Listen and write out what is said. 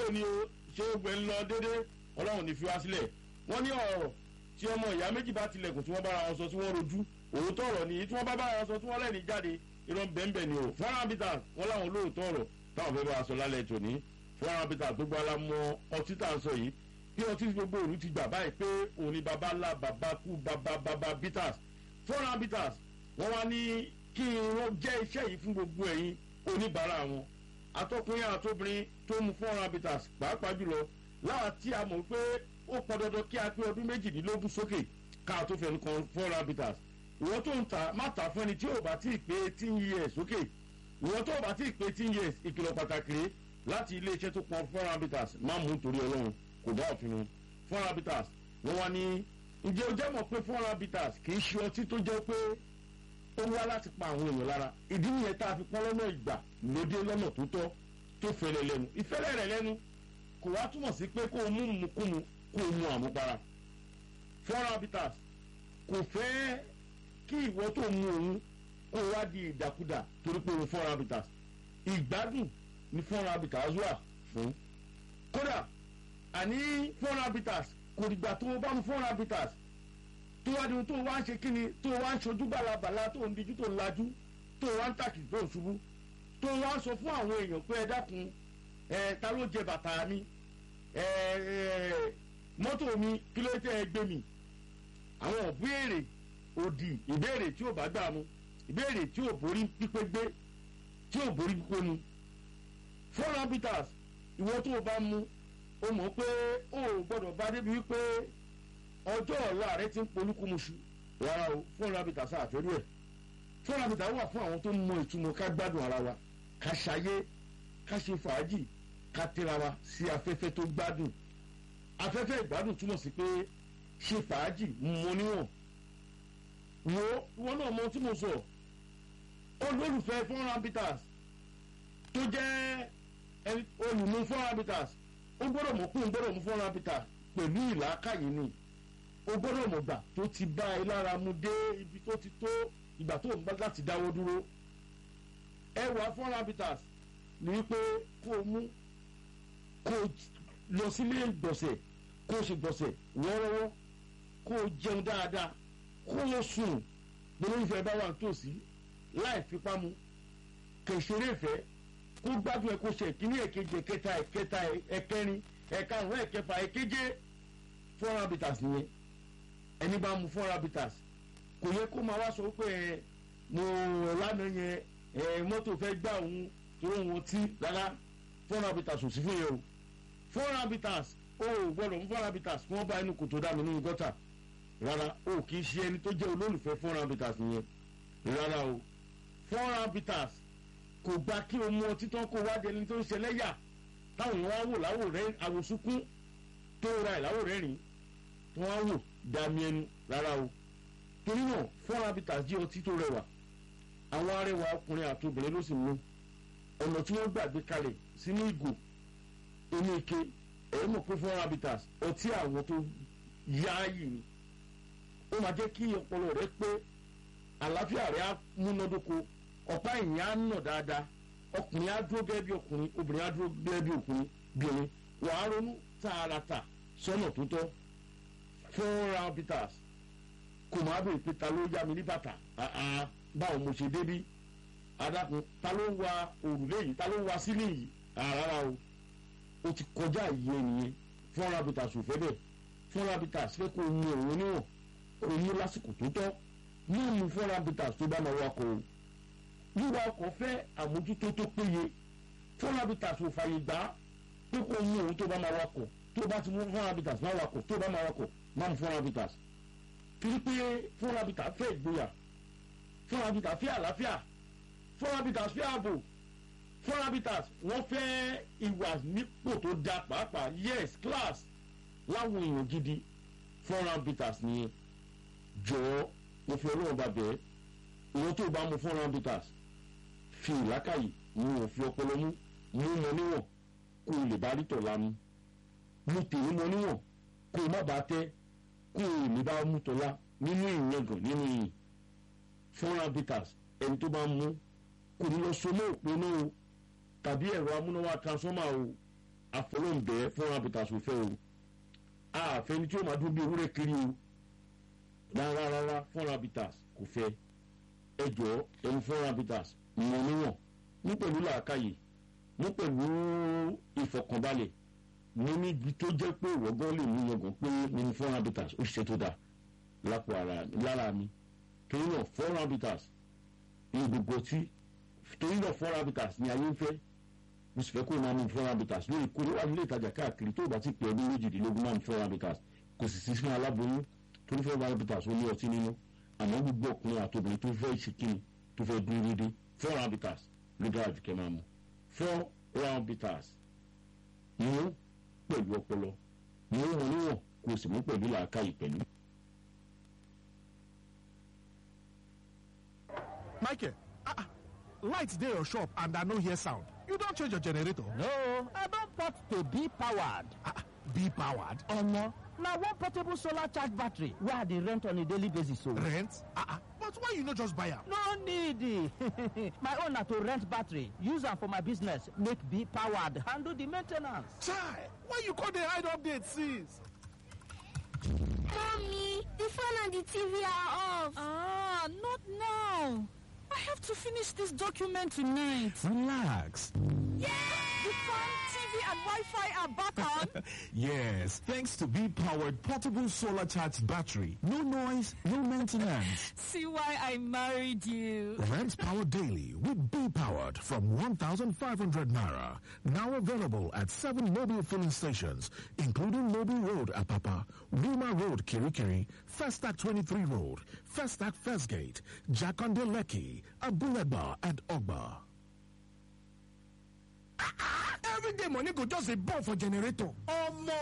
ni o ṣé gbẹ ń lọ dédé ọlọ́run ní fi wá sílẹ̀ wọ́n ní ọ̀rọ̀ tí ọmọ ìyá méjì bá tilẹ̀kùn tí wọ́n bára wọn sọ tí wọ́n rojú òótọ́ ọ̀rọ̀ nìyí tí wọ́n bá bára wọn sọ tí wọ́n lẹ́ni jáde irọ́ bẹ́ẹ̀nbẹ́ẹ̀ ni o fọ́nrán abita wọn láwọn olóòótọ́ ọ̀rọ̀ táwọn fẹ́ bá a sọ lálẹ́ tòní fọ́nrán abita tó gbọ́ alámọ ọtí tá à ń sọ yìí bí ọtí gbogbo òru ti gbà báyìí pé òun ni baba ńlá baba kú baba baba bitters fọ́nrán bitters wọ́n wá ní kí wọ́n jẹ́ iṣẹ́ yìí fún gbogbo ẹ̀yin oníbàárà wọn atọ́kùnrin àtobìnrin tó mu fọ́nrán bitters pàápàá jùlọ láwa tí a mọ̀ pé ó pọn dandan kí a pé ọdún méjìdínlógún sókè ká tó fẹnu kan fọ́nrán bitters ìwọ́n tó ń ta má ta fún ẹni tí ò bá tí ì pé eighteen years sókè ìwọ́n tó bá tí ì pé eighteen years ìkìlọ̀ pàtàkì rèé láti iléeṣẹ́ tó pọn fọ́nrán bitters má mú torí ọlọ́run kò bá òfin mu fọ́nrán bitters wọ́n wá ní ǹjẹ́ o jẹ́ mọ̀ pé fọ́nrán bitters kì í ṣe ọtí tó jẹ́ pé ó wá láti pa àwọn èèyàn lára ìdí nìyẹn tá a fi pọ́n lọ́nà ìgbà lóde lọ́nà tó tọ́ tó fẹ́lẹ̀ lẹ́nu ìfẹ́lẹ̀ rẹ̀ lẹ́nu kò wá túmọ̀ sí pé kó o mú mukúmu kó o mu àmupara fọ́nrán bitters kò fẹ́ kí ìwọ tó mu òun kó o wá di ìdàkudà torí pé òun fọ́nrán bitters ìgbádùn ni fọ́nrán bitters wà fún kódà àní four habitats kò dìgbà tó o bá mu four habitats tó wá di tó o wá ń ṣe kíni tó o wá ń ṣojú balabala tó o ń dijú tó o ń lajú tó o wá ń tàkì tó o ń ṣubú tó o wá ń sọ fún àwọn èèyàn pé ẹ dákun ẹ ta ló jẹ bàtà mi ẹ ẹ mọ́tò mi kí ló tẹ́ ẹ gbé mi àwọn ìbéèrè òdì ìbéèrè tí ò bá gbà mu ìbéèrè tí ò borí pípé gbé tí ò borí pípé mu four habitats ìwọ tó o bá mu o mọ̀ pé o ò gbọ́dọ̀ bá débi wípé ọjọ́ ọ̀la rẹ ti ń polúkúmuṣu rárá o fún rabita sáàfẹ́rú ẹ̀ fún rabita wà fún àwọn tó ń mọ ìtumọ̀ ká gbádùn ara wa ká ṣayé ká ṣe fàájì ká tẹ́ra wa sí afẹ́fẹ́ tó gbádùn afẹ́fẹ́ ìgbádùn túmọ̀ sí pé ṣe fàájì mọ níwọ̀n wo ìwọ náà mọ tí mo sọ olólùfẹ́ fún rabitas tó jẹ́ olùmú fún rabitas ó gbọ́dọ̀ mọ̀ pé ó gbọ́dọ̀ mú fọ́nrán peter pẹ̀lú ìlàkàyè ni ó gbọ́dọ̀ mọ̀ gbà tó ti bá ẹ lára mu dé ibi tó ti tó ìgbà tó ń bá láti dáwọ́ dúró ẹwà fọ́nrán peter ní wípé kó o mú kó o lọ sílé gbọ̀nsẹ̀ kó o ṣe gbọ̀nsẹ̀ wọ́ọ́rọ́wọ́ kó o jẹun dáadáa kó o sùn gbọ́dọ̀ ìfẹ́ bá wà nítòsí láì fipá mu kẹ̀sẹ̀rẹ̀ ìfẹ́ kó gbádùn ẹ kó ṣe ìkíní ẹ̀kejì ẹ̀kẹta ẹ̀kẹta ẹ̀kẹrin ẹ̀karùn ẹ̀kẹfà ẹ̀keje four habitats nìyẹn ẹni bá mu four habitats kò yẹ kó máa wá sọ pé ẹ mo lánàá yẹn ẹ mọ́tò fẹ́ gbá òun tó òun tí rárá four habitats ò sí fún yẹn o four habitats o ò gbọdọ̀ mú four habitats kí wọ́n bá inú kòtò dá mi nínú gọ́tà rárá o kì í ṣe ẹni tó jẹ́ olólùfẹ́ four habitats nìyẹn rárá o four habitats kò gba kí o mú ọtí tán kó wá dẹni tó ń ṣẹlẹ́yà táwọn èèyàn wá wò láwò rẹ àwòsúnkún tó ra ẹ̀ láwò rẹ́rìn tó wá wò dàmí ẹnu rárá o torí náà four habitats jẹ́ ọtí tó rẹwà àwọn arẹwà ọkùnrin àti obìnrin ló sì mú ọ̀nà tí wọ́n gbàgbé kalẹ̀ sínú ìgò inú ike ẹ̀yẹ́ mọ̀ pé four habitats ọtí àwọn tó yááyì ni ó máa jẹ́ kí ọpọlọ rẹ pé àlàáfíà rẹ á múnádóko ọ̀pá ìyìn á nà dáadáa ọkùnrin á dúró gẹ́gẹ́ bí ọkùnrin obìnrin á dúró gẹ́gẹ́ bí ọkùnrin bìnrin wàá ronú tààràtà sọ́nà tó tọ́ four habitats kò máa bèrè pé ta ló yá mi ní bàtà báwo mo ṣe débí adákun ta ló ń wa òrùlé yìí ta ló ń wa sílé yìí rárá o o ti kọjá ìyẹn nìyẹn four habitats ò fẹ́ bẹ́ẹ̀ four habitats fẹ́ kó o mú òun níwọ̀n kó o mú lásìkò tó tọ́ ní ìmú four habitats tó bá máa wakọ̀ o wíwa ọkọ̀ fẹ́ àmójútó tó péye four habitats ò fàyè gbà pé kó o mú òun tó bá máa wakọ̀ tó bá ti mú four habitats máa wakọ̀ tó bá máa wakọ̀ máa mú four habitats torí pé four habitats fẹ́ ìgboyà four habitats fẹ́ àlàáfíà four habitats fẹ́ ààbò four habitats wọ́n fẹ́ ìwà nípò tó da pàápàá yes class láwọn èèyàn gidi four habitats nìyẹn jọ̀ọ́ mo fi ọlọ́run bá bẹ̀ẹ́ ìwọ́n tó bá mu four habitats fi ìlákàyè mu òfin ọpọlọ mú mú mọ níwọ̀n kó o lè bá rí tọ̀ lámú mú tèmi mọ níwọ̀n kó o má bàa tẹ́ kó o lè bá mú tọ́lá nínú ìyẹ̀gàn nínú ìyìn four habitats ẹni tó bá mú kò ní lọ so mọ́ òpó náà o tàbí ẹ̀rọ amúnáwá transformer o àfọlọ́ǹbẹ fún habitats ò fẹ́ o àfẹni tí ó máa dún bí ewúrẹ́ kiri o rárá rárá fún habitats kò fẹ́ ẹ jọ ẹni fún habitats mọ níwọ̀n ní pẹ̀lú làákàyè ní pẹ̀lú ìfọkànbalẹ̀ mo ní ibi tó jẹ́ pé ìwọ́gán lè mú yangàn pé ní fún habitats ó ṣiṣẹ́ tó dáa lápò ara lára mi torí náà four habitats ní gbogbo tí torí náà four habitats ní ayé ń fẹ́ mo sì fẹ́ kó o máa mú four habitats lórí kó o wà nílé ìtajà káàkiri tó o bá ti pè ọdún méjìdínlógún máa mú four habitats kò sì sí fún aláboyún torí four habitats ó ní ọtí nínú àmọ́ gbogbo ọkùnrin àtòbìnrin tó fẹ́ ìṣèkíni tó fẹ́ dúró déédéé four habitats ló dára jù kẹ́ máa mú four habitats mú pẹ̀lú ọpọlọ mú wọn níwọ̀n kó o sì mú pẹ̀lú làákàyè pẹ̀lú. Michael, ah, lights dey your shop and I no hear sound. You don change your generator? No, I don port to be powered. Ah, be powered? Omo, na one portable solar charge battery wey I dey rent on a daily basis o. Rent? Ah, ah, but why you no just buy am? No need. my own na to rent battery, use am for my business, make be powered, handle the main ten ance. Chai, why you come dey hide update since? Mommy, the phone and the TV are off. Ah, not now. I have to finish this document tonight. Relax. The phone, TV, and Wi-Fi are back on. Yes, thanks to B powered portable solar charged battery. No noise, no maintenance. See why I married you. Rent power daily with B powered from 1,500 naira. Now available at seven mobile filling stations, including Mobile Road, Apapa, Wilma Road, Kirikiri, Festac 23 Road, Festac First Gate, Jakonde Leki, Abuleba, and Ogba. Every day money go just dey burn for generator.